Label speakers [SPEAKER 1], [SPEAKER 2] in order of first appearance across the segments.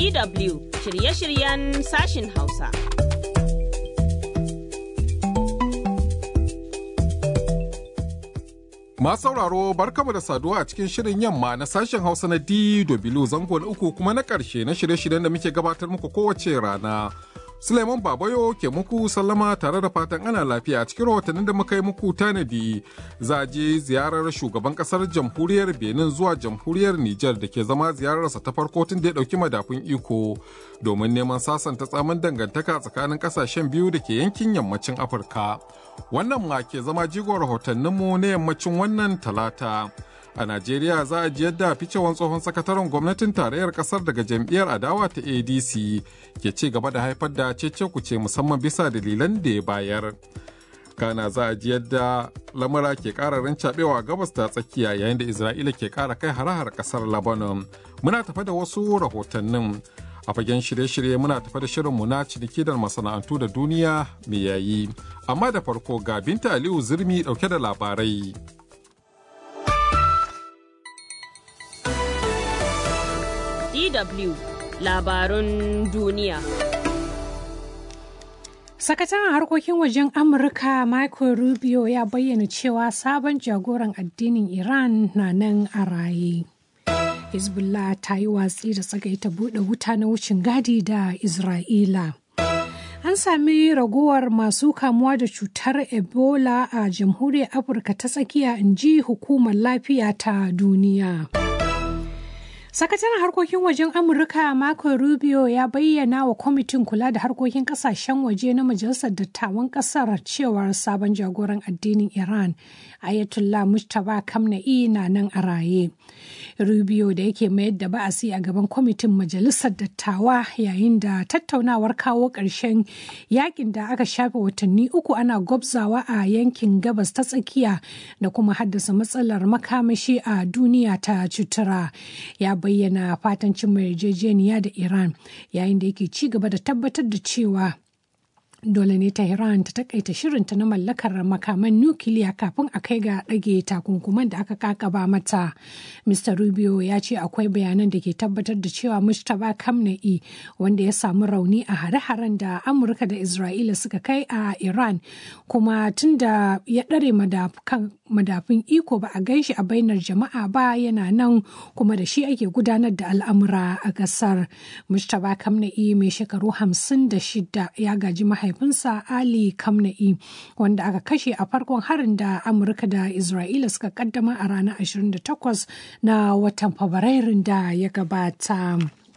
[SPEAKER 1] DW shirye-shiryen sashin Hausa.
[SPEAKER 2] Masu sauraro barkamu da saduwa a cikin shirin yamma na sashen Hausa na DW zango na uku kuma na ƙarshe na shirye-shiryen da muke gabatar muku kowace rana. Suleiman Babayo ke muku sallama tare da fatan ana lafiya a cikin rahotannin da muka yi muku tanadi za a je ziyarar shugaban kasar jamhuriyar Benin zuwa jamhuriyar Nijar da ke zama ziyararsa ta farko tun da ya ɗauki madafun iko domin neman sasanta tsamin dangantaka tsakanin ƙasashen biyu da ke yankin yammacin Afirka. Wannan ma ke zama jigon rahotanninmu na yammacin wannan talata. a najeriya za a ji yadda ficewan tsohon sakataren gwamnatin tarayyar kasar daga jam'iyyar adawa ta adc ke ci gaba da haifar da cece kuce musamman bisa dalilan da ya bayar kana za a ji yadda lamura ke ƙara rancaɓewa gabas ta tsakiya yayin da isra'ila ke ƙara kai hare-hare ƙasar lebanon muna tafa da wasu rahotannin a fagen shirye-shirye muna tafa da shirinmu na ciniki da masana'antu da duniya mai yayi amma da farko ga binta aliyu zirmi ɗauke da labarai
[SPEAKER 1] DW labarun duniya.
[SPEAKER 3] Sakataren harkokin wajen Amurka Michael Rubio ya bayyana cewa sabon jagoran addinin Iran na nan a raye. Hezbollah ta yi watsi da tsagaita buɗe wuta na wucin gadi da Isra'ila. An sami ragowar masu kamuwa da cutar Ebola a jamhuriyar Afirka ta tsakiya in ji hukumar lafiya ta duniya. Sakataren harkokin wajen Amurka Marco Rubio ya bayyana wa kwamitin kula da harkokin kasashen waje na Majalisar Dattawan Kasar cewar sabon jagoran addinin Iran Ayatollah Mustapha Kamna'i na nan a raye. Rubio da yake mayar da ba'asi a gaban kwamitin Majalisar Dattawa yayin da tattaunawar kawo ƙarshen yakin da aka shafe watanni uku ana gwabzawa a yankin gabas ta tsakiya da kuma haddasa matsalar makamashi a duniya ta cutura. Ya bayyana fatan cimma yarjejeniya da Iran yayin da yake ci gaba da tabbatar da cewa dole ne Tehran ta takaita shirinta na mallakar makaman nukiliya kafin a kai ga ɗage takunkuman da aka kakaba mata. Mr. Rubio ya ce akwai bayanan da ke tabbatar da cewa Mustapha Kamna'i wanda ya samu rauni a hare-haren da Amurka da Isra'ila suka kai a Iran kuma tun da ya ɗare madafin iko ba a gan shi a bainar jama'a ba yana nan kuma da shi ake gudanar da al'amura a ƙasar. Mustapha Kamna'i mai shekaru hamsin da shida ya gaji mahaifa mahaifinsa Ali Kamna'i wanda aka kashe a farkon harin da Amurka da Isra'ila suka kaddama a ranar 28 na watan Fabrairun da ya gabata.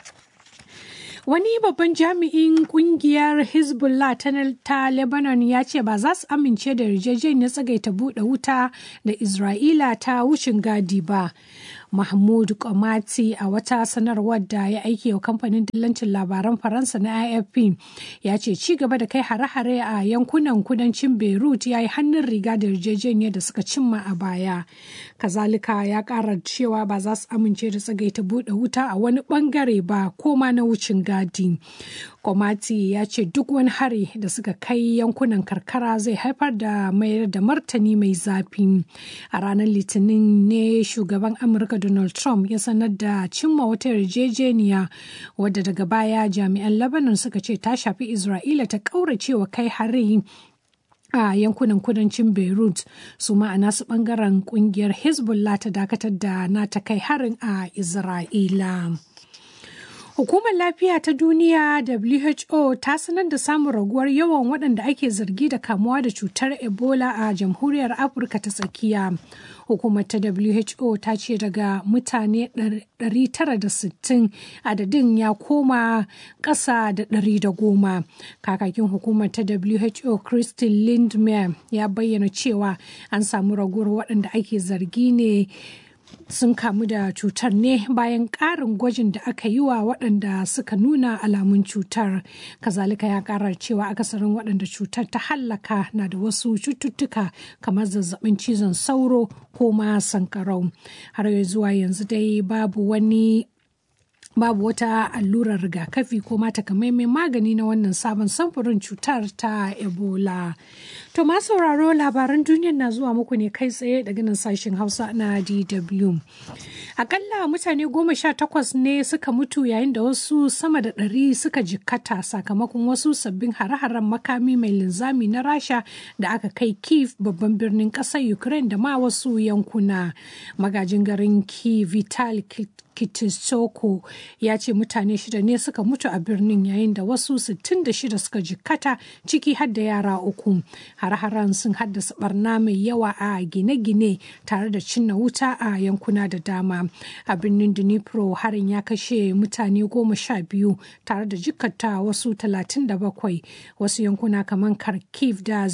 [SPEAKER 3] Wani babban jami'in kungiyar Hezbollah ta Lebanon ya ce ba za su amince da yarjejeniyar tsagaita buɗe wuta da Isra'ila ta wucin gadi ba. Mahmud Komati a wata sanarwar da ya aike wa kamfanin dillancin labaran Faransa na AFP ya ce ci gaba da kai hare-hare a yankunan kudancin Beirut ya yi hannun riga da yarjejeniyar da suka cimma a baya. Kazalika ya kara cewa ba za su amince da tsagaita buɗe wuta a wani bangare ba ko ma na wucin gadi. Komati ya ce duk wani hari da suka kai yankunan karkara zai haifar da mayar da martani mai zafi. A ranar Litinin ne shugaban Amurka Donald Trump ya sanar da cimma wata yarjejeniya wadda daga baya jami'an Lebanon suka ce ta shafi Isra'ila ta kauracewa kai hari a yankunan kudancin beirut su ma'ana su bangaren kungiyar hezbollah ta dakatar da nata kai harin a isra'ila Hukumar Lafiya ta Duniya WHO ta sanar da samun raguwar yawan waɗanda ake zargi da kamuwa da cutar Ebola a Jamhuriyar Afirka ta Tsakiya. Hukumar ta WHO ta ce daga mutane 960 adadin ya koma ƙasa da 110. Kakakin hukumar ta WHO Christine Lindmer ya bayyana cewa an samu raguwar waɗanda ake zargi ne sun kamu da cutar ne bayan ƙarin gwajin da aka yi wa waɗanda suka nuna alamun cutar kazalika ya ƙara cewa akasarin waɗanda cutar ta hallaka na da wasu cututtuka kamar zazzabin cizon sauro ko ma sankarau har zuwa yanzu dai babu wani babu wata allurar rigakafi ko ma takamaiman magani na wannan sabon samfurin cutar ta ebola to ma sauraro labaran duniyar na zuwa muku ne kai tsaye daga nan sashen hausa na dw akalla mutane goma sha takwas ne suka mutu yayin da wasu sama da ɗari suka jikkata sakamakon wasu sabbin hare-haren makami mai linzami na rasha da aka kai kiev babban birnin ƙasar ukraine da ma wasu yankuna magajin garin kiev vital Kitissoko ya ce mutane shida ne suka mutu a birnin yayin da wasu 66 suka jikkata ciki har da yara uku. Har-haren sun haddasa barna mai yawa a gine-gine tare da cinna wuta a yankuna da dama. A birnin Dnipro harin ya kashe mutane goma sha biyu tare da jikkata wasu 37 wasu yankuna kamar Kharkiv da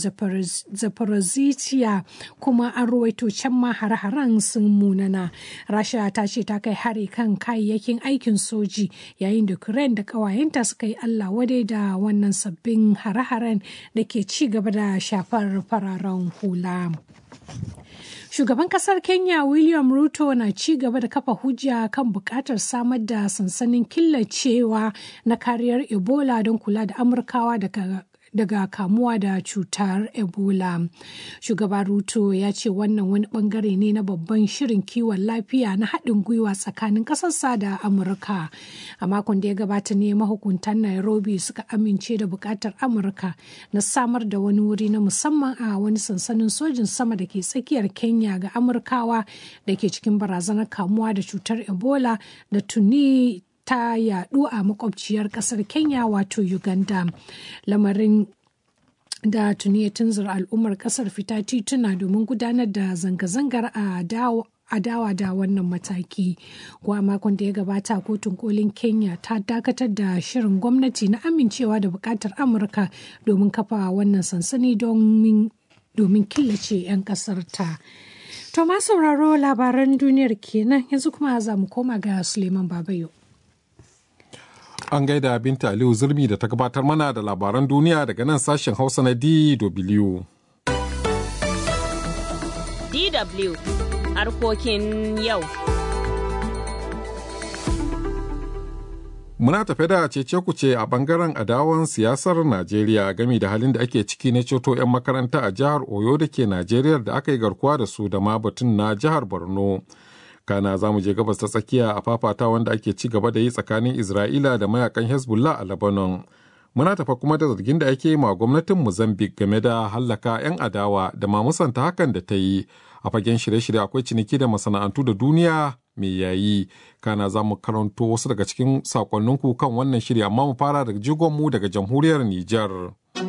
[SPEAKER 3] Zaporozhye kuma an ruwaito can ma har-haren sun munana. Rasha ta ce ta kai hari kan kayayyakin aikin soji yayin da Ukraine da ƙawayenta suka yi Allah wadai da wannan sabbin hare-haren da ke ci gaba da shafar fararen hula. Shugaban kasar Kenya William Ruto na ci gaba da kafa hujja kan bukatar samar da sansanin killacewa na kariyar Ebola don kula da Amurkawa daga daga kamuwa da cutar ebola shugaba ruto ya ce wannan wani bangare ne na babban shirin kiwon lafiya na haɗin gwiwa tsakanin ƙasarsa da amurka a makon da ya gabata ne mahukuntan nairobi suka amince da buƙatar amurka na samar da wani wuri na musamman a wani sansanin sojin sama da ke tsakiyar kenya ga amurkawa da ke cikin barazanar kamuwa da cutar ebola da tuni ta yadu a makwabciyar kasar kenya wato uganda lamarin da tuni ya tunzura al'ummar kasar fita tituna domin gudanar da zanga-zangar a adawa da wannan mataki kuwa makon da ya gabata kotun kolin kenya ta dakatar da shirin gwamnati na amincewa da bukatar amurka domin kafa wannan sansani domin killace 'yan kasar ta to ma sauraro labaran duniyar kenan yanzu kuma za mu koma ga suleiman babayo
[SPEAKER 2] An gaida Binta Aliyu Zurmi da ta gabatar mana da labaran duniya daga nan sashen Hausa na DW.
[SPEAKER 1] DW harkokin yau.
[SPEAKER 2] Muna tafe da cece kuce a bangaren adawan siyasar Najeriya game da halin da ake ciki na ceto 'yan makaranta a jihar Oyo da ke Najeriya da aka yi garkuwa da su da ma batun na jihar Borno. kana za mu je gabas ta tsakiya a fafata wanda ake ci gaba da yi tsakanin isra'ila da mayakan hezbollah a lebanon muna tafa kuma da zargin da ake ma gwamnatin mozambique game da hallaka 'yan adawa da ma musanta hakan da ta yi a fagen shirye-shirye akwai ciniki da masana'antu da duniya mai yayi kana za mu karanto wasu daga cikin sakonninku kan wannan shiri amma mu fara da jigonmu daga jamhuriyar nijar.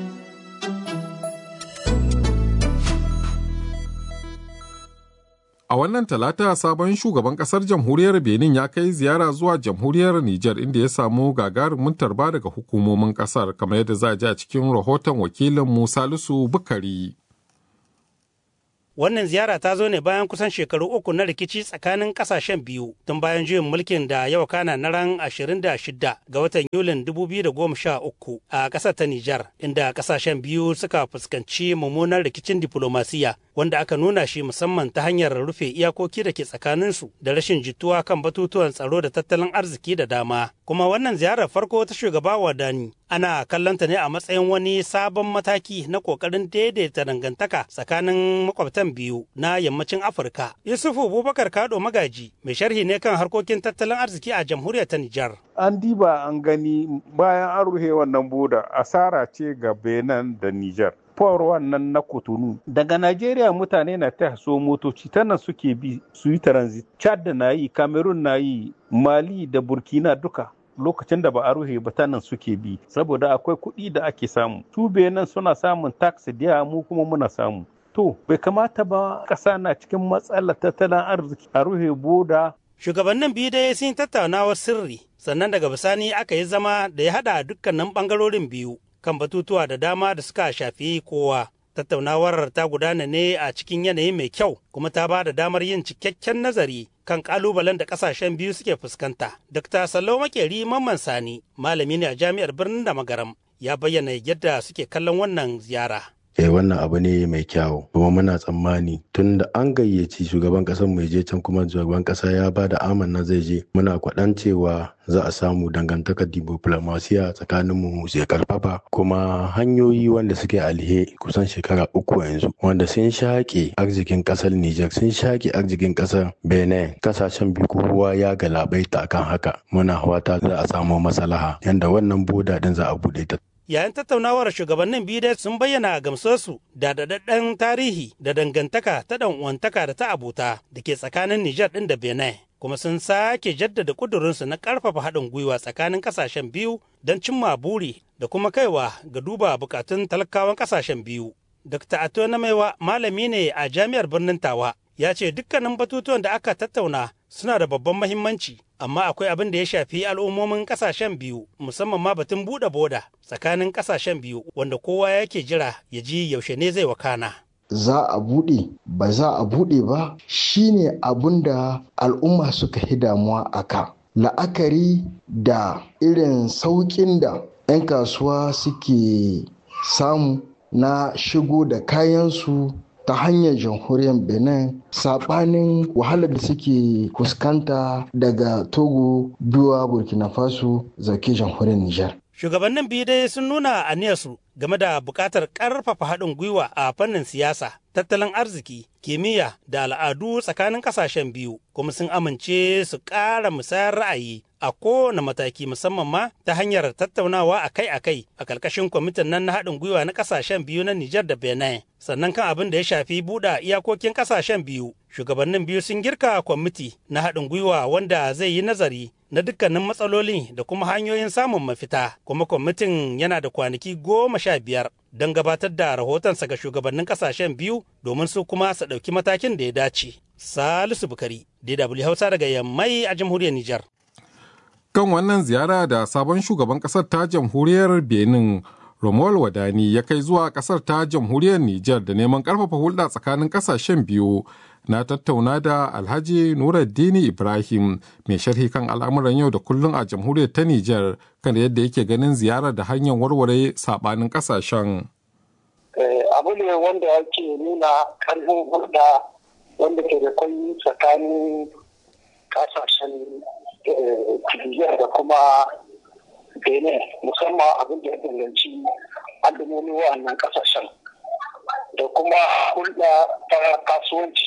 [SPEAKER 2] A wannan talata sabon shugaban kasar jamhuriyar Benin ya kai ziyara zuwa jamhuriyar Nijar inda ya samu gagarumin tarba daga hukumomin kasar kamar yadda za a ji a cikin rahoton wakilin mu Salisu Bukari.
[SPEAKER 4] Wannan ziyara ta zo ne bayan kusan shekaru uku na rikici tsakanin kasashen biyu tun bayan juyin mulkin da yau kana na ran 26 ga watan Yulin 2013 a ƙasar ta Nijar, inda kasashen biyu suka fuskanci mummunan rikicin diplomasiya wanda aka nuna shi musamman ta hanyar rufe iyakoki da ke tsakaninsu da rashin jituwa kan batutuwan tsaro da tattalin arziki da dama. Kuma wannan ziyarar farko ta shugaba Wadani ana kallonta ne a matsayin wani sabon mataki na kokarin daidaita dangantaka tsakanin makwabtan biyu na yammacin Afirka. Yusufu Bubakar Kado Magaji mai sharhi ne kan harkokin tattalin arziki a jamhuriyar ta Nijar.
[SPEAKER 5] An diba an gani bayan an rufe wannan boda asara ce ga Benin da Nijar. Fawar wannan na Kotonu. Daga Najeriya mutane na ta so motoci ta nan suke bi su yi transit. Chad na yi, Cameroon na yi, Mali da Burkina duka. lokacin da ba a rufe ba ta nan suke bi saboda akwai kuɗi da ake samu su nan suna samun tax da mu kuma muna samu to bai kamata ba ƙasa na cikin matsalar tattalin arziki a rufe boda
[SPEAKER 4] shugabannin biyu dai sun tattaunawar sirri sannan daga bisani aka yi zama da ya haɗa dukkanin ɓangarorin biyu kan batutuwa da dama da suka shafi kowa tattaunawar ta gudana ne a cikin yanayi mai kyau kuma ta ba da damar yin cikakken nazari kan kalubalen da kasashen biyu suke fuskanta. Dr. Sallau Makeri Mamman Sani, malami ne a jami'ar birnin da magaram, ya bayyana yadda suke kallon wannan ziyara.
[SPEAKER 6] eh wannan abu ne mai kyawu kuma muna tsammani tun da an gayyaci shugaban ƙasar mai je can kuma shugaban ƙasa ya ba da amanna zai je muna kwaɗan cewa za a samu dangantakar diplomasiya tsakanin mu zai karfafa kuma hanyoyi wanda suke alhe kusan shekara uku yanzu wanda sun shaƙe arzikin ƙasar Nijar sun shaƙe arzikin ƙasar Benin kasashen biyu kowa ya galabaita akan haka muna fata za a samu maslaha yanda wannan boda din za a buɗe ta
[SPEAKER 4] yayin tattaunawar shugabannin biyu dai sun bayyana gamsuwarsu da daɗaɗɗen tarihi da dangantaka ta ɗan uwantaka da ta abota da ke tsakanin Nijar ɗin da Benin kuma sun sake jaddada ƙudurinsu na ƙarfafa haɗin gwiwa tsakanin ƙasashen biyu don cimma buri da kuma kaiwa ga duba buƙatun talakawan ƙasashen biyu. Dr. Ato Namaiwa malami ne a jami'ar birnin Tawa ya ce dukkanin batutuwan da aka tattauna suna da babban mahimmanci amma akwai abin da ya shafi al'ummomin kasashen biyu musamman ma batun buɗe boda tsakanin kasashen biyu wanda kowa yake jira ya ji yaushe ne zai wakana.
[SPEAKER 7] za a buɗe ba za a buɗe ba shine abin da al'umma suka yi damuwa a ka la'akari da irin sauƙin da 'yan kasuwa suke samu na shigo da kayansu ta hanyar jamhuriyar benin saɓanin wahalar da suke fuskanta daga togo biwa burkina faso zake jamhuriyar nijar
[SPEAKER 4] Shugabannin biyu dai sun nuna aniyarsu game da buƙatar ƙarfafa haɗin gwiwa a fannin siyasa, tattalin arziki, kimiyya da al'adu tsakanin ƙasashen biyu, kuma sun amince su ƙara musayar ra'ayi a kowane mataki musamman ma ta hanyar tattaunawa akai-akai a ƙarƙashin kwamitin nan na haɗin gwiwa na ƙasashen biyu na Nijar da Benin. Sannan kan abin da ya shafi buɗe iyakokin ƙasashen biyu, shugabannin biyu sun girka kwamiti na haɗin gwiwa wanda zai yi nazari na dukkanin matsaloli da kuma hanyoyin samun mafita kuma kwamitin yana da kwanaki goma sha biyar don gabatar da rahotonsa ga shugabannin kasashen biyu domin su kuma su ɗauki matakin da ya dace salisu bukari dw hausa daga yammai a jamhuriyar nijar
[SPEAKER 2] kan wannan ziyara da sabon shugaban kasar ta jamhuriyar benin Romuald Wadani ya kai zuwa kasar ta jamhuriyar Nijar da neman karfafa hulɗa tsakanin kasashen biyu na tattauna da Alhaji Nuruddini Ibrahim mai sharhi kan al'amuran yau da kullum a jamhuriyar ta Nijar kan yadda yake ganin ziyarar da hanyar warware sabanin kasashen.
[SPEAKER 8] Abu ne wanda yake nuna karfin hulɗa wanda ke da kwai tsakanin kasashen Nijar da kuma benin musamman abin da ya danganci al'ummomi wa'annan kasashen da kuma hulɗa ta kasuwanci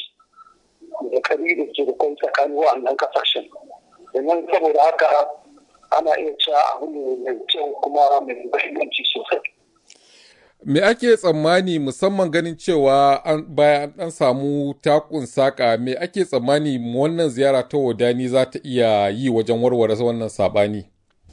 [SPEAKER 8] da kari da ke da kai tsakanin wa'annan kasashen domin saboda haka ana iya cewa abu ne mai kyau kuma mai muhimmanci sosai
[SPEAKER 2] Me ake tsammani musamman ganin cewa bayan an samu takun saka me ake tsammani wannan ziyara ta wadani za ta iya yi wajen warware wannan sabani?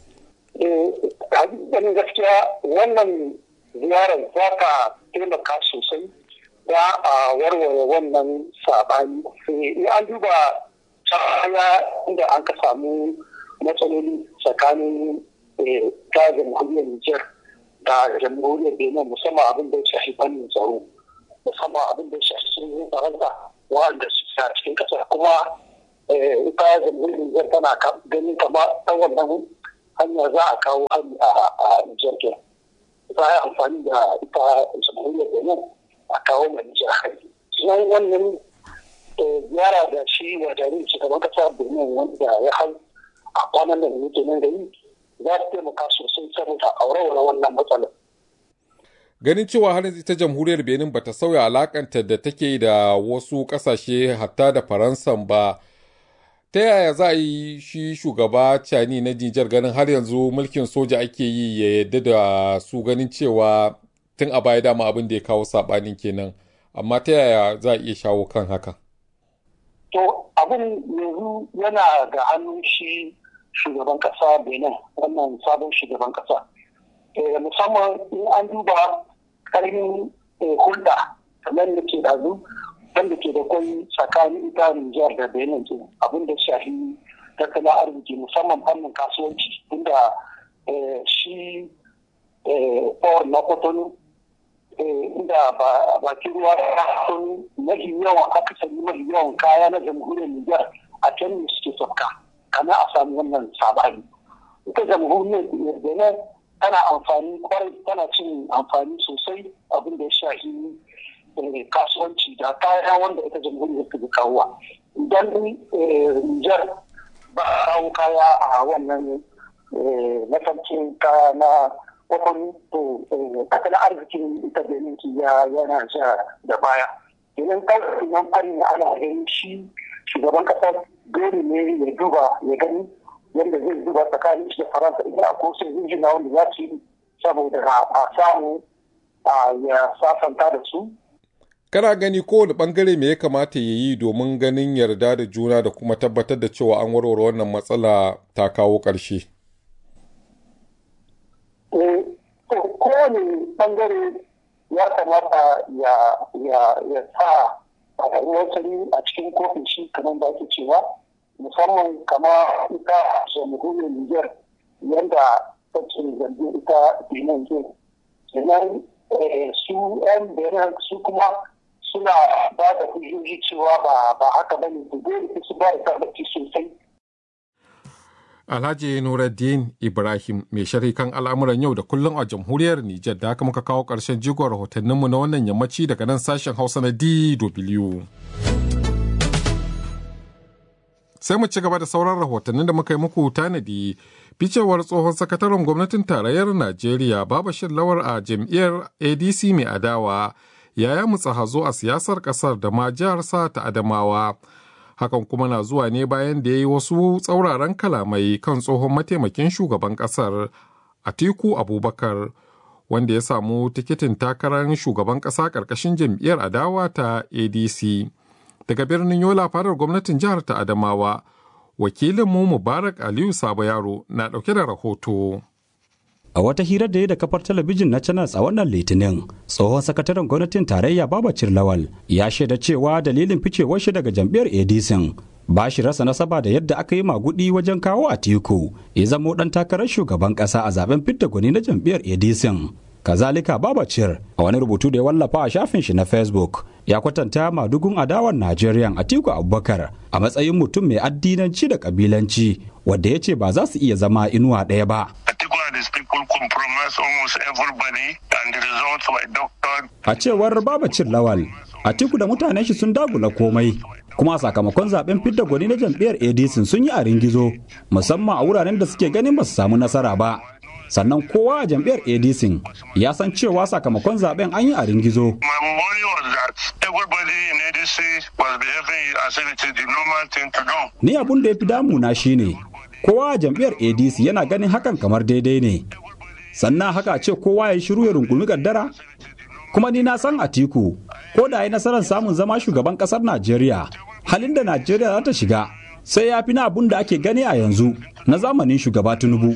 [SPEAKER 8] hakikanin gaskiya wannan ziyarar za ka taimaka sosai da a warware wannan sabani in an duba baya inda an ka samu matsaloli tsakanin ta jamhuriyar Nijar da jamhuriyar Benin musamman abin da ya shafi fannin tsaro musamman abin da ya shafi sun faransa wanda su a cikin kasa kuma ita jamhuriyar Nijar tana ganin kama ɗan wannan hanya za a kawo hari a Nijar ke. Za a yi amfani da ita jamhuriyar Benin a kawo mai Nijar hari. Sunan wannan ziyara da shi wajen shugaban kasa Benin wanda ya hau a kwanan da yake nan da yi za su taimaka sosai saboda aurewar wannan matsalar.
[SPEAKER 2] Ganin cewa har ita jamhuriyar Benin bata sauya alakanta da take da wasu kasashe hatta da Faransan ba, ta yaya za a yi shi shugaba cani na Nijar ganin har yanzu mulkin soja ake yi ya yadda da su ganin cewa tun a baya dama abin da ya kawo saɓanin kenan, amma ta yaya za a iya shawo kan haka?
[SPEAKER 8] To abin yanzu yana ga hannun shi shugaban kasa benin wannan sabon shugaban kasa musamman in an duba karfin hulɗa kamar da ke ɗazu wanda ke da kwai tsakanin ita Nijar da Benin ke abin da shafi tattalin arziki musamman fannin kasuwanci inda shi port na kotonu inda bakin ruwa sun mafi yawan akasari mafi yawan kaya na jamhuriyar Nijar a can ne suke sauka kana a samu wannan sabani ita jamhuriyar benin tana amfani kwarai tana cin amfani sosai abin da ya shafi kasuwanci da kaya wanda ita jamhuriyar ta kawowa idan Nijar ba a kawo kaya a wannan mafarkin kaya na kwakwan to tattalin arzikin ita benin ya yana ja da baya idan kawai nan fari na ana gani shi shugaban kasa dole ne ya duba ya gani yadda zai duba tsakanin shi da faransa idan a kosa injina wanda za su yi saboda a samu ya sasanta da su
[SPEAKER 2] kana gani kowane bangare me ya kamata ya yi domin ganin yarda da juna da kuma tabbatar da cewa an warware wannan matsala ta kawo ƙarshe.
[SPEAKER 8] kowane bangare ya kamata ya sa ruwan sanyi a cikin kofin shi kamar da ake cewa musamman kama ita jamhuriyar Niger yadda take zargin ita Benin ke kenan su 'yan Benin su kuma suna ba da hujjoji cewa ba haka bane da dole su ba da tabbaci sosai
[SPEAKER 2] Alhaji Nuruddin Ibrahim mai sharhi kan al'amuran yau da kullum a jamhuriyar Nijar da haka muka kawo ƙarshen jigon rahotanninmu na wannan yammaci daga nan sashen Hausa na DW. Sai mu ci gaba da sauran rahotannin da muka yi muku tanadi ficewar tsohon sakataren gwamnatin tarayyar Najeriya Babashir Lawar a jam'iyyar ADC mai adawa ya mutsa hazo a siyasar ƙasar da ma jihar sa ta Adamawa. hakan kuma na zuwa ne bayan da ya yi wasu tsauraran kalamai kan tsohon mataimakin shugaban kasar atiku abubakar wanda ya samu tikitin takarar shugaban kasa karkashin jam'iyyar adawa ta adc daga birnin yola fadar gwamnatin jihar ta adamawa wakilinmu mubarak aliyu sabo yaro na dauke da rahoto
[SPEAKER 9] A wata hirar da ya da kafar talabijin na Channels a wannan litinin, tsohon sakataren gwamnatin tarayya Babacir Lawal ya shaida cewa dalilin ficewar shi daga jam'iyyar ADC ba shi rasa nasaba da yadda aka yi magudi wajen kawo a tiku ya zamo dan takarar shugaban kasa a zaben fidda gwani na jam'iyyar ADC. Kazalika Babacir a wani rubutu da ya wallafa a shafin shi na Facebook ya kwatanta madugun adawar Najeriya Atiku Abubakar a matsayin mutum mai addinanci da kabilanci wadda ya ce ba za su iya zama inuwa ɗaya ba.
[SPEAKER 10] these people compromise almost everybody and the results were doctored.
[SPEAKER 9] A cewar Babacir Lawal, Atiku da mutanen shi sun dagula komai. Kuma sakamakon zaben fidda gwani na jam'iyyar ADC sun yi a ringizo, musamman a wuraren da suke ganin ba su samu nasara ba. Sannan kowa a jam'iyyar ADC ya san cewa sakamakon zaben an yi a ringizo.
[SPEAKER 10] My worry was that everybody in ADC was behaving as if it is the normal thing to do.
[SPEAKER 9] Ni abun da ya fi damuna shine kowa a jam'iyyar adc yana ganin hakan kamar daidai ne sannan haka ce kowa ya shiru ya rungumi kaddara kuma ni na san atiku ko da ya nasarar samun zama shugaban kasar najeriya halin da najeriya za ta shiga sai ya fi na abun da ake gani a yanzu na zamanin shugaba tinubu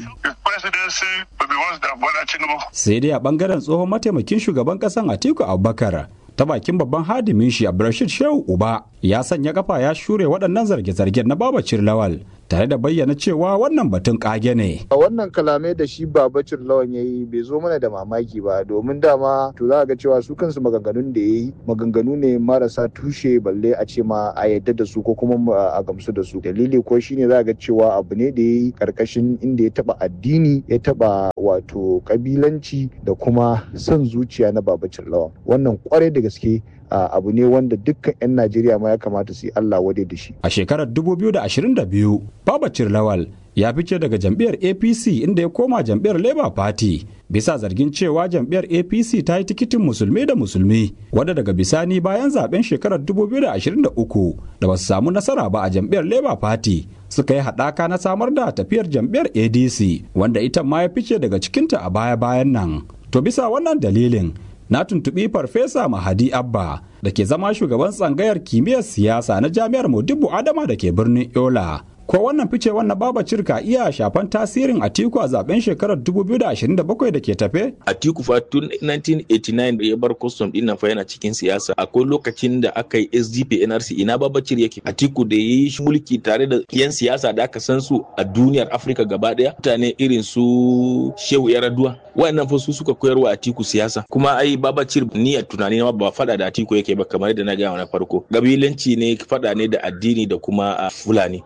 [SPEAKER 9] sai dai a bangaren tsohon mataimakin shugaban kasan atiku abubakar ta bakin babban hadimin shi Abdulrashid Shehu Uba ya sanya kafa ya shure waɗannan zarge-zargen na Babacir Lawal tare da bayyana cewa wannan batun kage ne.
[SPEAKER 11] A wannan kalamai da shi Babacir Lawan ya yi bai zo mana da mamaki ba domin dama to za ga cewa su kansu maganganun da ya yi maganganu ne marasa tushe balle a ce ma a yadda da su ko kuma a gamsu da su. Dalili ko shine za ga cewa abu ne da ya yi karkashin inda ya taba addini ya taba wato kabilanci da kuma son zuciya na Babacir Lawan. Wannan kwarai da gaske Uh, abu ne wanda dukkan 'yan Najeriya ma ya kamata su yi Allah wade da shi.
[SPEAKER 9] A shekarar 2022, Babacir Lawal ya fice daga jam'iyyar APC inda ya koma jam'iyyar Labour Party bisa zargin cewa jam'iyyar APC ta yi tikitin musulmi da musulmi wadda daga bisani bayan zaben shekarar 2023 da basu samu nasara ba a jam'iyyar Labour Party suka yi haɗaka na samar da tafiyar jam'iyyar ADC wanda ita ma ya fice daga cikinta a baya-bayan nan. To bisa wannan dalilin na tuntuɓi farfesa mahadi abba da ke zama shugaban tsangayar kimiyyar siyasa na jami'ar modibo adama da ke birnin yola ko wannan ficewar na babacir ka iya shafan tasirin atiku a zaben shekarar 2027 da ke tafe
[SPEAKER 12] atiku fa tun 1989 da ya bar custom din nan fa yana cikin siyasa akwai lokacin da aka yi sdp nrc ina babacir yake atiku da ya yi mulki tare da yan siyasa da aka san su a duniyar afirka gaba daya mutane irin su shehu yaraduwa wayannan fa su suka koyarwa atiku siyasa kuma ai babacir ni a tunani ma ba fada da atiku yake ba kamar da na gaya na farko gabilanci ne fada ne da addini da kuma fulani ka san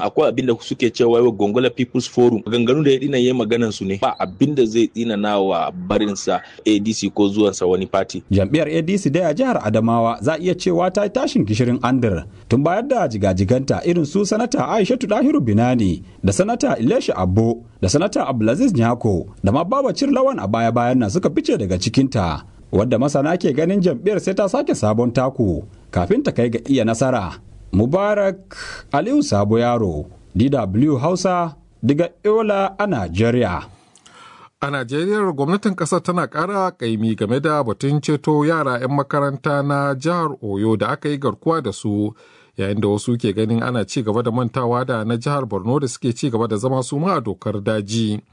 [SPEAKER 12] akwai abin da suke cewa wai gongola people's forum maganganu da ya dina yayi maganan su ne ba abin da zai tsina na wa barinsa adc ko zuwansa wani party
[SPEAKER 9] jam'iyyar adc dai a jihar adamawa za iya cewa ta yi tashin gishirin andar tun bayar da jigajiganta irin su sanata aishatu dahiru binani da sanata ilesha abbo da sanata abdulaziz nyako da ma babacir lawan a baya bayan nan suka fice daga cikinta wadda masana ke ganin jam'iyyar sai ta sake sabon taku kafin ta kai ga iya nasara mubarak aliyu sabo yaro dw hausa daga yola a najeriya
[SPEAKER 2] A Najeriya gwamnatin ƙasar tana ƙara ƙaimi game da batun ceto yara 'yan makaranta na jihar Oyo da aka yi garkuwa da su yayin da wasu ke ganin ana ci gaba da mantawa da na jihar Borno da suke ci gaba da zama su ma a dokar daji.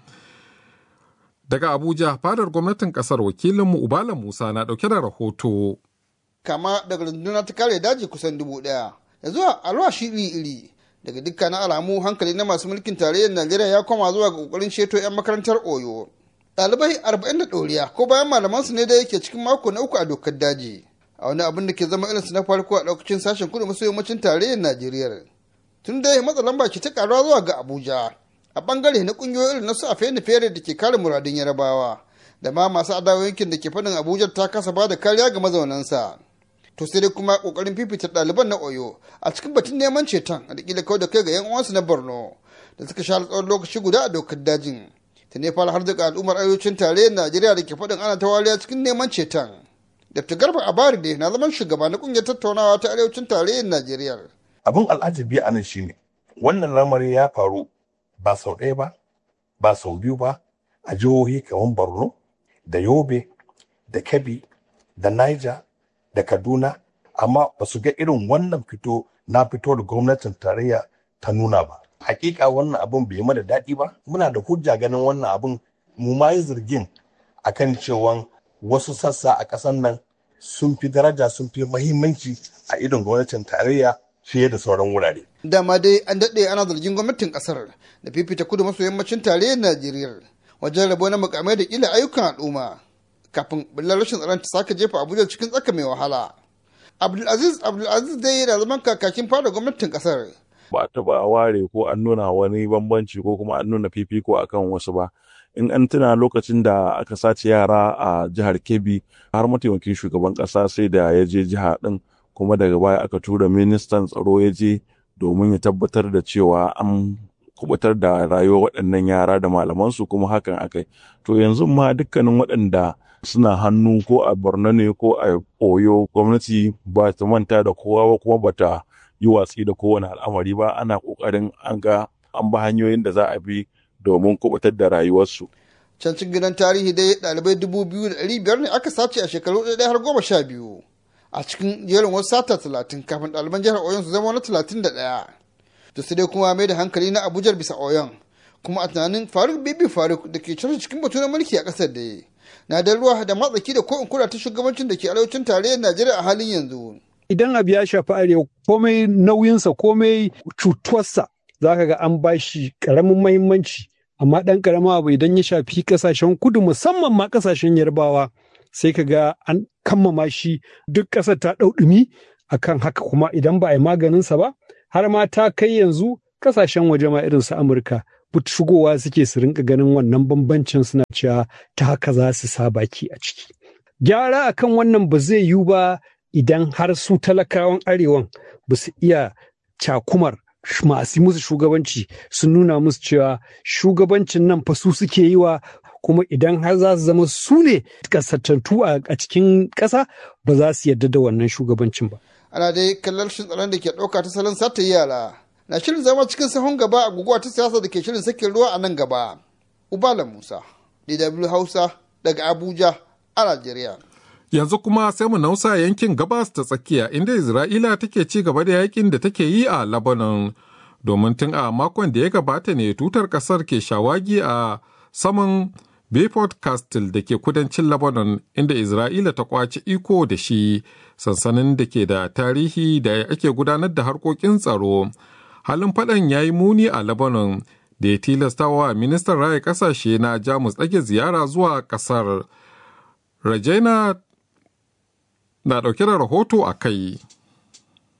[SPEAKER 2] Daga Abuja, fadar gwamnatin ƙasar wakilinmu Ubala Musa na ɗauke da rahoto.
[SPEAKER 13] Kama daga rundunar ta kare daji kusan dubu ɗaya, da zuwa alwashi iri-iri daga dukkanin alamu hankali na masu mulkin tarayyar Najeriya ya koma zuwa ga ƙoƙarin ceto 'yan makarantar Oyo. ɗalibai arba'in da ɗoriya ko bayan malaman su ne da yake cikin mako na uku a dokar daji a wani abin da ke zama irinsu na farko a ɗaukacin sashen kudu maso yammacin tarayyar najeriya tun da ya matsa lamba ke ta karuwa zuwa ga abuja a bangare na ƙungiyoyi irin na su a fere fere da ke kare muradun yarabawa da ma masu adawa yankin da ke faɗin abuja ta kasa ba da kariya ga mazaunansa to sai dai kuma ƙoƙarin fifita ɗaliban na oyo a cikin batun neman ceton da kila kawai da kai ga 'yan uwansu na borno da suka sha tsawon lokaci guda a dokar dajin ta ne fara har daga al'ummar arewacin tarayyar najeriya da ke faɗin ana ta wariya cikin neman ceton dr garba abari ne na zaman shugaba na ƙungiyar tattaunawa ta arewacin tarayyar najeriya
[SPEAKER 14] abin al'ajabi a nan shine wannan lamari ya faru ba sau ɗaya ba ba sau biyu ba a jihohi kamar borno da yobe da kebbi da niger da kaduna amma ba su ga irin wannan fito na fito da gwamnatin tarayya ta nuna ba hakika wannan abun bai mana daɗi ba muna da hujja ganin wannan abun mu ma yi zargin akan cewa wasu sassa a ƙasar nan sun fi daraja sun fi mahimmanci a idon gwamnatin tarayya fiye da sauran wurare.
[SPEAKER 13] dama dai an daɗe ana zargin gwamnatin ƙasar da fifita kudu maso yammacin tarayyar najeriya wajen rabo na mukamai da ƙila ayyukan al'umma kafin bullar rashin tsaron ta sake jefa abuja cikin tsaka mai wahala abdulaziz abdulaziz dai yana zaman kakakin fara gwamnatin ƙasar
[SPEAKER 15] ba a taba ware ko an nuna wani bambanci ko kuma an nuna fifiko akan wasu ba in an tuna lokacin da aka sace yara a jihar kebbi har mataimakin shugaban kasa sai da ya je jiha din kuma daga baya aka tura ministan tsaro ya je domin ya tabbatar da cewa an kubutar da rayuwar waɗannan yara da malamansu kuma hakan akai to yanzu ma dukkanin waɗanda suna hannu ko a borno ne ko a oyo gwamnati ba ta manta da kowa ba kuma bata yi watsi da kowane al'amari ba ana kokarin an ga an ba hanyoyin da za a bi domin kubutar da rayuwarsu.
[SPEAKER 13] Can cikin gidan tarihi dai ɗalibai dubu biyu da ɗari biyar ne aka sace a shekaru ɗaya har goma sha biyu a cikin jerin wasu sata talatin kafin ɗaliban jihar Oyon su zama wani talatin da ɗaya. To sai dai kuma mai da hankali na Abuja bisa Oyon kuma a tunanin Faruk Bibi Faruk da ke cire cikin batu na mulki a ƙasar da na da ruwa da matsaki da ko in kula ta shugabancin da ke arewacin tarayyar Najeriya a halin yanzu.
[SPEAKER 16] idan abu ya shafi arewa komai nauyinsa komai cutuwarsa za ka ga an ba shi ƙaramin mahimmanci amma ɗan ƙaramin abu idan ya shafi ƙasashen kudu musamman ma ƙasashen yarbawa sai ka ga an kammama shi duk ƙasar ta ɗau ɗumi a kan haka kuma idan ba a yi maganinsa ba har ma ta kai yanzu ƙasashen waje ma irin su amurka but shigowa suke su rinka ganin wannan bambancin suna cewa ta haka za su sa baki a ciki gyara akan wannan ba zai yiwu ba idan har su talakawan arewan ba su iya cakumar masu musu shugabanci sun nuna musu cewa shugabancin nan fa su suke yi wa kuma idan har za su zama su ne kasattattu a cikin ƙasa ba za su yarda da wannan shugabancin ba.
[SPEAKER 13] Ana dai kallon shin tsaron da ke ɗauka ta salon sata yara na shirin zama cikin sahun gaba a guguwa ta siyasa da ke shirin sakin ruwa a nan gaba. Ubala Musa, DW Hausa daga Abuja a Najeriya.
[SPEAKER 2] Yanzu kuma sai mu nausa yankin gabas ta tsakiya inda Isra'ila take ci gaba da yakin da take yi a Lebanon. Domin tun a makon da ya gabata ne tutar kasar ke shawagi a saman Beaufort Castle da ke kudancin Lebanon inda Isra'ila ta kwaci iko da shi sansanin da ke da tarihi da ake gudanar da harkokin tsaro. Halin faɗan ya yi muni a Lebanon da ya tilastawa ministan raya ƙasashe na Jamus ɗage ziyara zuwa ƙasar. Rajaina na ɗauke da rahoto a kai.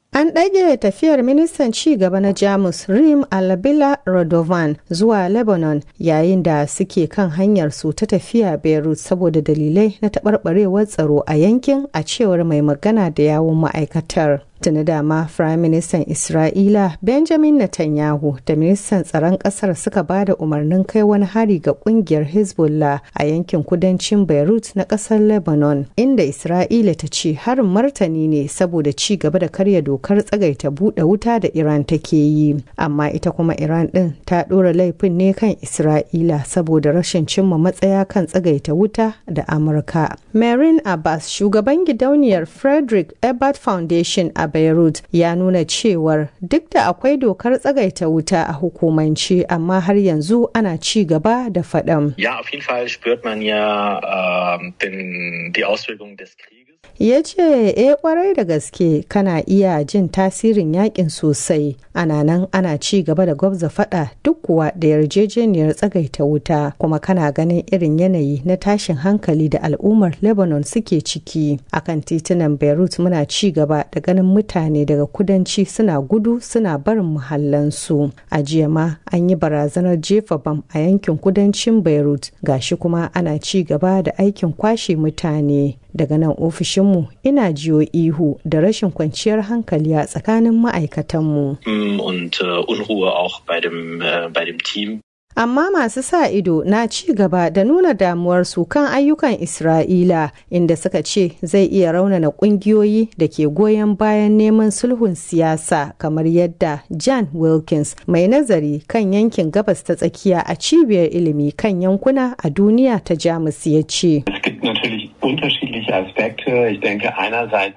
[SPEAKER 17] An ɗage tafiyar ministan ci gaba na Jamus Rim Alabila Radovan zuwa Lebanon yayin da suke kan hanyar su ta tafiya Beirut saboda dalilai na taɓarɓarewar tsaro a yankin a cewar mai magana da yawun ma'aikatar. tuni dama Firayim Ministan Isra'ila Benjamin Netanyahu da Ministan Tsaron Ƙasar suka ba da umarnin kai wani hari ga ƙungiyar Hezbollah a yankin kudancin Beirut na ƙasar Lebanon, inda Isra'ila ta ce harin martani ne saboda ci gaba da karya dokar tsagaita buɗe wuta da Iran take yi. Amma ita kuma Iran ɗin ta ɗora laifin ne kan Isra'ila saboda rashin cimma matsaya kan tsagaita wuta da Amurka. Marin Abbas, shugaban gidauniyar Frederick Ebert Foundation a Beirut ya nuna cewar duk da akwai dokar tsagaita wuta a hukumance amma har yanzu ana ci gaba da faɗan.
[SPEAKER 18] Ja, auf jeden Fall spürt man ja äh, den, die Auswirkungen des Krieges.
[SPEAKER 17] ya ce e kwarai da gaske kana iya jin tasirin yakin sosai ana nan ana ci gaba da gwabza fada duk kuwa da yarjejeniyar tsagaita wuta kuma kana ganin irin yanayi na tashin hankali da al'ummar lebanon suke ciki akan titunan beirut muna ci gaba da ganin mutane daga kudanci suna gudu suna barin muhallansu a jiya ma an yi barazanar jefa bam a yankin kudancin beirut gashi kuma ana ci gaba da aikin kwashe mutane daga nan ofishinmu ina jiyo ihu da rashin kwanciyar hankali a tsakanin ma'aikatanmu.
[SPEAKER 18] Und uh, Unruhe auch bei dem, uh, bei dem Team.
[SPEAKER 17] Amma masu sa ido na ci gaba da nuna damuwarsu kan ayyukan Isra'ila inda suka ce zai iya raunana kungiyoyi da ke goyon bayan neman sulhun siyasa kamar yadda Jan Wilkins mai nazari kan yankin gabas ta tsakiya a cibiyar ilimi kan yankuna a duniya ta Jamus ya ce.
[SPEAKER 19] unterschiedliche Aspekte. Ich denke einerseits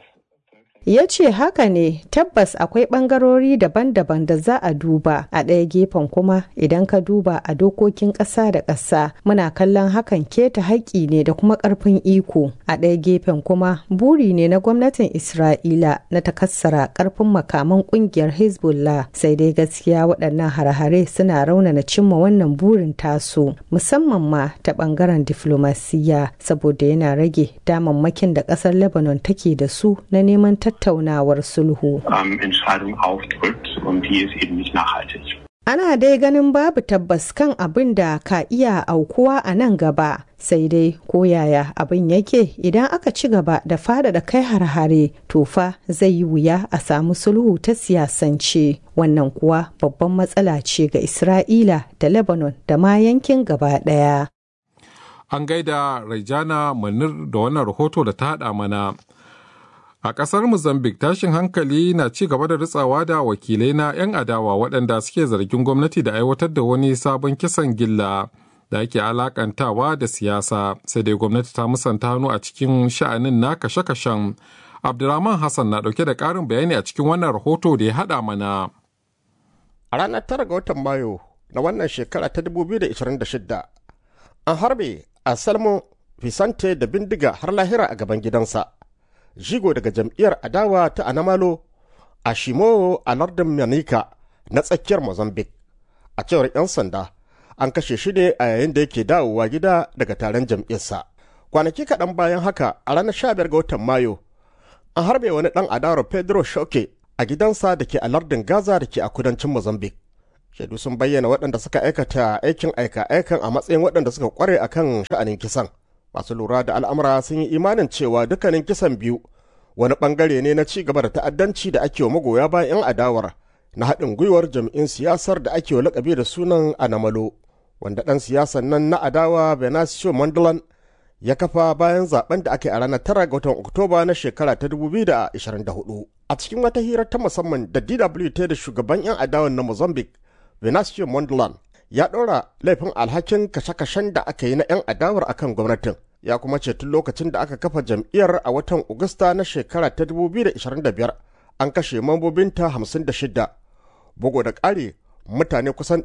[SPEAKER 17] ya ce haka ne tabbas akwai bangarori daban-daban da za a duba a ɗaya gefen kuma idan ka duba a dokokin ƙasa da ƙasa muna kallon hakan keta haƙƙi ne da kuma ƙarfin iko a ɗaya gefen kuma buri ne na gwamnatin isra'ila na takassara ƙarfin makaman ƙungiyar hezbollah sai dai gaskiya waɗannan hare-hare suna raunana cimma wannan burin tasu musamman ma ta ɓangaren diflomasiyya saboda yana rage damammakin da ƙasar lebanon take da su na neman tattaunawar sulhu.
[SPEAKER 19] ähm, Entscheidungen aufdrückt und die ist eben nicht nachhaltig.
[SPEAKER 17] Ana dai ganin babu tabbas kan abin da ka iya aukuwa a nan gaba, sai dai ko yaya abin yake idan aka ci gaba da faɗaɗa kai har-hare tofa zai yi wuya a samu sulhu ta siyasance. Wannan kuwa babban matsala ce ga Isra'ila da Lebanon da ma yankin gaba ɗaya.
[SPEAKER 2] An gaida Raijana Manir da wannan rahoto da ta haɗa mana. A ƙasar Mozambique tashin hankali na ci gaba da ritsawa da wakilai na 'yan adawa waɗanda suke zargin gwamnati da aiwatar da wani sabon kisan gilla da ake alakantawa da siyasa sai dai gwamnati ta musanta hannu a cikin sha'anin na kashe-kashen. Abdulrahman Hassan na ɗauke da ƙarin bayani a cikin wannan rahoto da ya haɗa mana.
[SPEAKER 20] A ranar tara ga watan Mayu na wannan shekara ta 2026 an harbe a Salmo Vicente da bindiga har lahira a gaban gidansa. jigo daga jam'iyyar adawa ta anamalo a shimo a lardin manika na tsakiyar mozambique a cewar 'yan sanda an kashe shi ne a yayin da yake dawowa gida daga taron jam'iyyarsa kwanaki kaɗan bayan haka a ranar 15 ga watan mayu an harbe wani ɗan adawar pedro shoke a gidansa da ke a lardin gaza da ke a kudancin mozambique shaidu sun bayyana waɗanda suka aikata aikin aika-aikan a matsayin waɗanda suka kware akan sha'anin kisan masu lura da al'amura sun yi imanin cewa dukkanin kisan biyu wani bangare ne na ci gaba da ta'addanci da ake wa magoya bayan 'yan adawar na haɗin gwiwar jami'in siyasar da ake wa lakabi da sunan anamalo wanda ɗan siyasan nan na adawa benasio mandalan ya kafa bayan zaben da aka yi a ranar tara ga watan oktoba na shekara ta 2024 a cikin wata hirar ta musamman da dw ta da shugaban 'yan adawan na mozambique benasio mandalan ya ɗora laifin alhakin kashe-kashen da aka yi na 'yan adawar akan gwamnatin ya kuma ce tun lokacin da aka kafa jam'iyyar a watan Agusta na shekara ta 2025 an kashe mambobinta 56 bugu da ƙari mutane kusan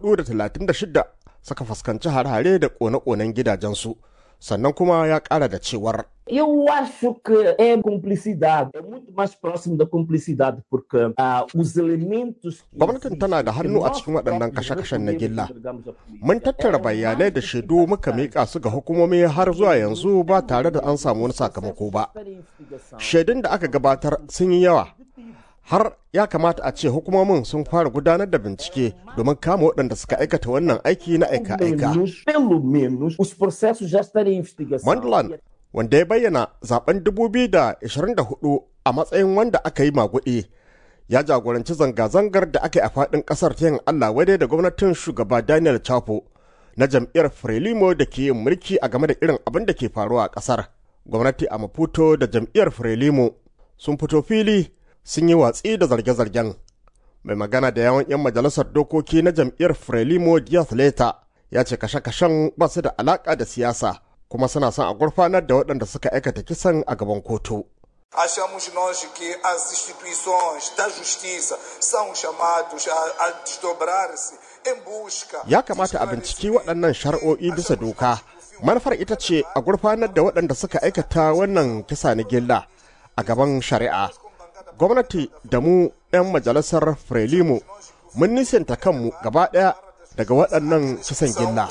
[SPEAKER 20] 436 suka fuskanci hare-hare da ƙone-ƙonen gidajensu sannan kuma ya ƙara da cewar
[SPEAKER 21] Eu acho que é cumplicidade, é muito mais próximo da cumplicidade, porque uh, os elementos.
[SPEAKER 20] Gwamnatin tana da hannu a cikin waɗannan kashe-kashen na gilla. Mun tattara bayanai da shaidu muka miƙa su ga hukumomi har zuwa yanzu ba tare da an samu wani sakamako ba. Shaidun da aka gabatar sun yi yawa, har ya kamata a ce hukumomin sun fara gudanar da bincike domin kama waɗanda suka aikata wannan aiki na aika-aika.
[SPEAKER 21] Pelo menos os processos já estarem em investigação.
[SPEAKER 20] Mondland wanda ya bayyana zaben 2024 a matsayin wanda aka yi maguɗi ya jagoranci zanga-zangar da aka yi a faɗin ƙasar ta yin Allah wadai da gwamnatin shugaba Daniel Chapo na jam'iyyar Frelimo da ke yin mulki a game da irin abin da ke faruwa a ƙasar. Gwamnati a Maputo da jam'iyyar Frelimo sun fito fili sun yi watsi da zarge-zargen. Mai magana da yawan 'yan majalisar dokoki na jam'iyyar Frelimo Diaz Leta ya ce kashe-kashen ba su da alaƙa da siyasa kuma suna son a gurfanar da waɗanda suka aikata kisan a gaban kotu.
[SPEAKER 3] Achamos nós que as instituições da justiça são chamados a, a desdobrar-se em busca.
[SPEAKER 20] Ya kamata a binciki waɗannan shari'o'i bisa doka. Manufar ita ce a gurfanar da waɗanda suka aikata wannan kisa na gilla a gaban shari'a. Gwamnati da mu 'yan majalisar Frelimo mun nisanta kanmu gaba ɗaya daga waɗannan kisan gilla.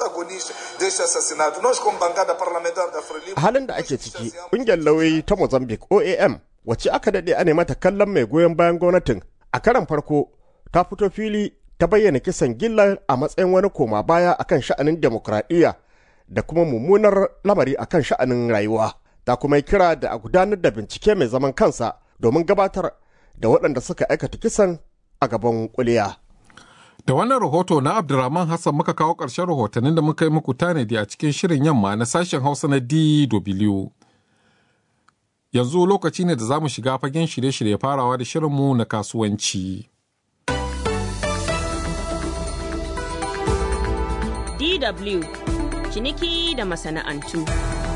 [SPEAKER 20] A halin da ake ciki, ƙungiyar lauyoyi ta Mozambique OAM wacce aka daɗe a mata kallon mai goyon bayan gwamnatin a karan farko ta fito fili ta bayyana kisan gillar a matsayin wani koma baya akan sha'anin demokradiyya da kuma mummunar lamari akan sha'anin rayuwa. Ta kuma yi kira da a gudanar da bincike mai zaman kansa domin gabatar da waɗanda suka aikata kisan a gaban kuliya.
[SPEAKER 2] Da wannan rahoto na Abdurrahman Hassan muka kawo ƙarshen rahotannin da muka yi muku tanadi a cikin shirin yamma na sashen Hausa na DW. Yanzu lokaci ne da za mu shiga fagen shirye-shirye farawa da shirinmu na kasuwanci.
[SPEAKER 1] DW ciniki da masana'antu.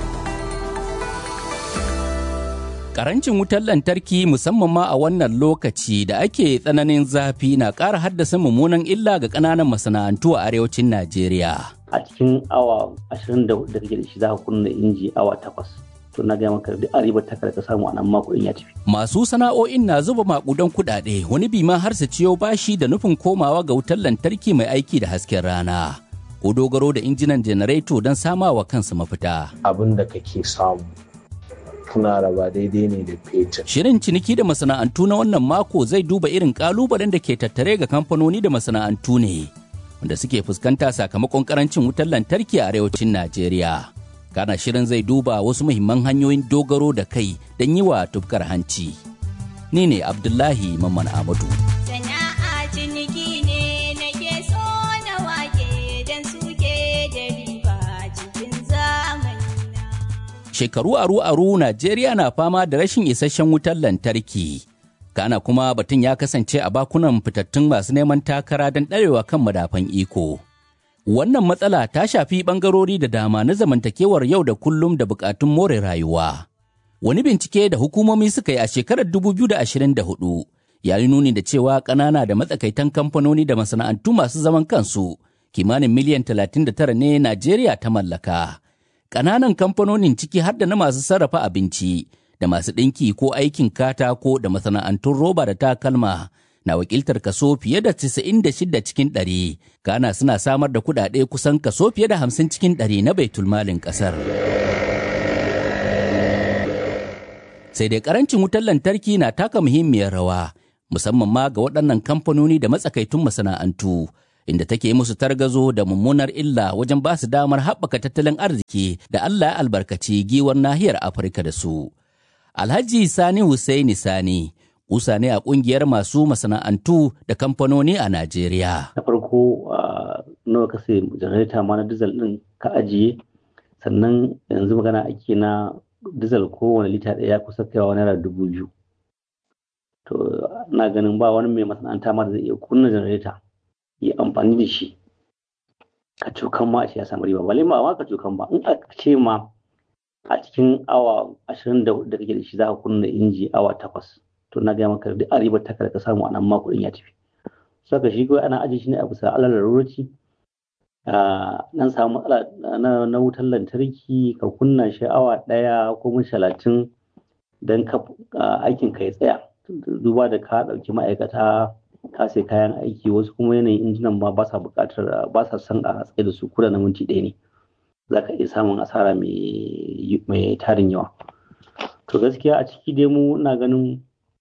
[SPEAKER 22] Karancin wutar lantarki musamman ma a wannan lokaci da ake tsananin zafi na ƙara haddasa mummunan illa ga ƙananan masana'antu a arewacin Najeriya.
[SPEAKER 23] A cikin awa 24 da kake da shi za ka kunna inji awa takwas. To na gaya maka duk ribar ta ka samu a nan mako ya tafi.
[SPEAKER 22] Masu sana'o'in na zuba makudan kuɗaɗe wani bima har su ciyo bashi da nufin komawa ga wutar lantarki mai aiki da hasken rana. Ko dogaro da injinan janareto don samawa kansu mafita.
[SPEAKER 24] Abin da kake samu kuna raba daidai ne da fetur.
[SPEAKER 22] Shirin ciniki da masana'antu na wannan mako zai duba irin kalubalen da ke tattare ga kamfanoni da masana'antu ne wanda suke fuskanta sakamakon karancin wutar lantarki a arewacin Najeriya. Kana shirin zai duba wasu muhimman hanyoyin dogaro da kai don yi wa tufkar hanci. Ni ne Abdullahi Mamman Amadu.
[SPEAKER 25] Sana'a ciniki ne nake so na wake don suke da riba cikin zamani.
[SPEAKER 22] shekaru aru-aru Najeriya na fama da rashin isasshen wutar lantarki. Kana kuma batun ya kasance a bakunan fitattun masu neman takara don ɗarewa kan madafan iko. Wannan matsala ta shafi ɓangarori da dama na zamantakewar yau da kullum da buƙatun more rayuwa. Wani bincike da hukumomi suka yi a shekarar 2024 ya yi nuni da cewa ƙanana da matsakaitan kamfanoni da masana'antu masu zaman kansu kimanin miliyan 39 ne Najeriya ta mallaka. ƙananan kamfanonin ciki har da na masu sarrafa abinci da masu ɗinki ko aikin katako da masana'antun roba da takalma na wakiltar kaso fiye da 96 cikin ɗari kana suna samar da kuɗaɗe kusan kaso fiye da 50 cikin ɗari na baitulmalin ƙasar. sai dai ƙarancin wutar lantarki na taka muhimmiyar rawa musamman ma ga waɗannan kamfanoni da matsakaitun masana'antu inda take musu targazo da mummunar illa wajen ba su damar haɓaka tattalin arziki da Allah ya albarkaci giwar nahiyar Afirka da su. Alhaji Sani Hussaini Sani, kusa ne a ƙungiyar masu masana'antu da kamfanoni a Najeriya.
[SPEAKER 23] Na farko nawa ka sai janareta ma na dizal ɗin ka ajiye, sannan yanzu magana ake na dizal kowane lita ɗaya kusa kaiwa naira dubu biyu. To, na ganin ba wani mai masana'anta ma da zai iya kunna janareta. yi amfani da shi ka cokan ma a ya samu riba bale ma ka cokan ba in aka ce ma a cikin awa ashirin da da kake da shi za ka kunna inji awa takwas to na gaya maka duk a ribar ta ka samu a nan ma kuɗin ya tafi saka shi kawai ana ajiye shi ne a bisa alal larurci nan samu matsala na wutar lantarki ka kunna shi awa ɗaya ko mun talatin don aikin ka ya tsaya duba da ka ɗauki ma'aikata ka sai kayan aiki wasu kuma yanayin injinan ma ba sa buƙatar ba sa son a tsaye da su kuda na minti ɗaya ne za ka iya samun asara mai tarin yawa to gaskiya a ciki dai mu ina ganin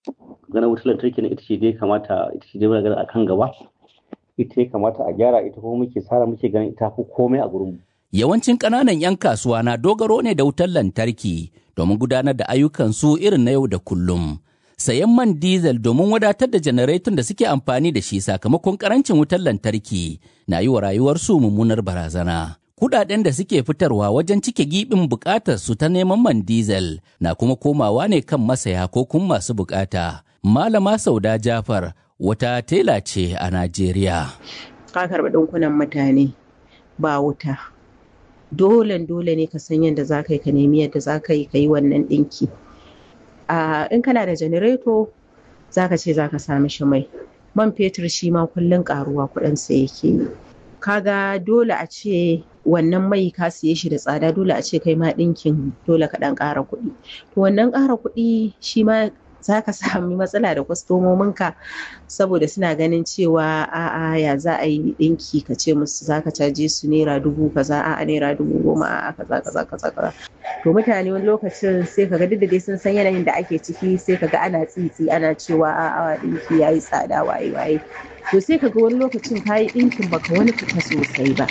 [SPEAKER 23] ganin wutar lantarki na ita ce dai kamata ita ce dai magana akan gaba ita ya kamata a gyara ita kuma muke tsara muke ganin ita fi komai a gurin
[SPEAKER 22] Yawancin ƙananan 'yan kasuwa na dogaro ne da wutar lantarki domin gudanar da ayyukansu irin na yau da kullum. Sayan man diesel domin wadatar da janareton da suke amfani da shi sakamakon ƙarancin wutar lantarki na yi wa rayuwarsu mummunar barazana. Kudaden da suke fitarwa wajen cike giɓin buƙatar su ta neman man diesel na kuma komawa ne kan masaya ko kuma masu buƙata. Malama Sauda Jafar wata tela ce a Najeriya.
[SPEAKER 4] Ka karɓi ɗinkunan mutane ba wuta. Dole dole ne ka san yadda za ka yi ka nemi yadda za ka yi ka yi wannan ɗinki. In kana da janareto za ka ce za ka sami shi mai. Man fetur shi ma kullum ƙaruwa kuɗinsa yake yi. Kaga dole a ce wannan mai ka siye shi da tsada dole a ce kai ma ɗinkin dole ka ɗan ƙara kuɗi. To wannan ƙara kuɗi shi ma za ka sami matsala da kwastomominka saboda suna ganin cewa a'a ya za a yi ɗinki ka ce musu za ka caje su naira dubu kaza a'a naira dubu goma a'a kaza kaza kaza kaza to mutane wani lokacin sai ka ga duk da dai sun san yanayin da ake ciki sai ka ga ana tsitsi ana cewa a'a ɗinki ya yi tsada waye waye to sai ka ga wani lokacin ka yi ɗinkin baka wani fita sosai ba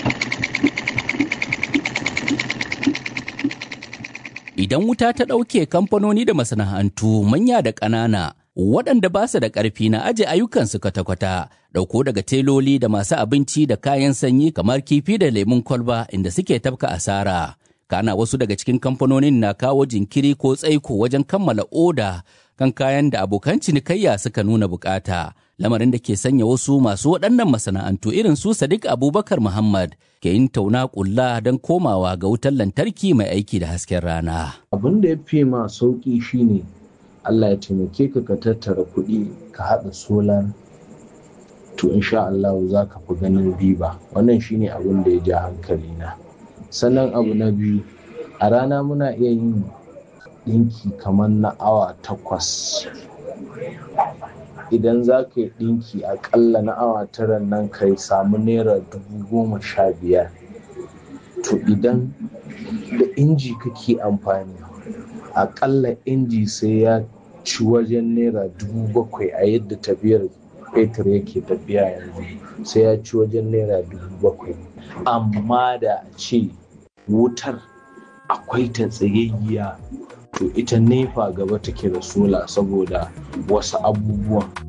[SPEAKER 22] Idan wuta ta ɗauke kamfanoni da masana'antu manya da ƙanana waɗanda ba su da ƙarfi na aje ayyukansu kwata-kwata ɗauko daga teloli da masu abinci da kayan sanyi kamar kifi da lemun kwalba inda suke tafka asara. Kana wasu daga cikin kamfanonin na kawo jinkiri ko tsaiko wajen kammala oda kan kayan da abokan cinikayya suka nuna bukata. Lamarin da ke sanya wasu masu waɗannan masana'antu irin su Sadiq Abubakar Muhammad ke yin tauna ƙulla don komawa ga wutar lantarki mai aiki da hasken rana.
[SPEAKER 24] Abin da ya fi ma sauƙi shine Allah ya taimake ka ka tattara kuɗi ka haɗa solar to insha Allah za ka fi ganin riba wannan shine abin da ya ja hankali na sannan abu na biyu a rana muna iya yin ɗinki kamar na awa takwas idan za ka yi ɗinki aƙalla na awa tara nan ka samu naira dubu goma sha biyar to idan da inji kake amfani aƙalla inji sai ya ci wajen naira dubu bakwai a yadda tafiyar fetur yake tafiya yanzu sai ya ci wajen naira dubu bakwai amma da a ce wutar akwai ta tsayayya to ita nefa gaba take da sola saboda wasu abubuwan